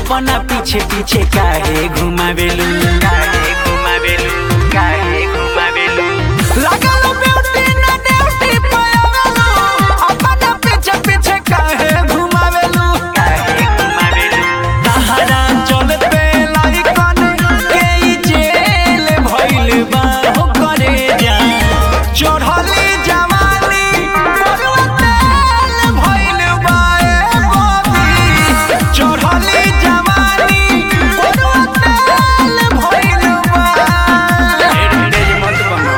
अपना पीछे पीछे काहे घुमावेलू काहे घुमावेलू काहे घुमावेलू लागल ब्यूटी ना ड्यूटी पावेलू अपना पीछे पीछे काहे घुमावेलू काहे घुमावेलू तहरा चलते लाइकन के ई जेल भइल बा हो करे जा चढ़ली जवानी बरुआ तेल भइल बा ए मोदी चढ़ली जवानी बरुआ तेल भइल बा ढेर ढेर मत बनो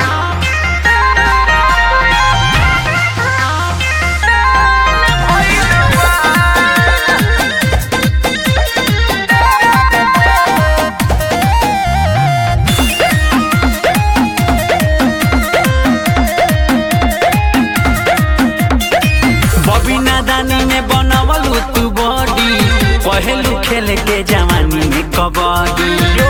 बबी नादानी में बनवलू तू बॉडी पहलू खेल के जवानी में कबड्डी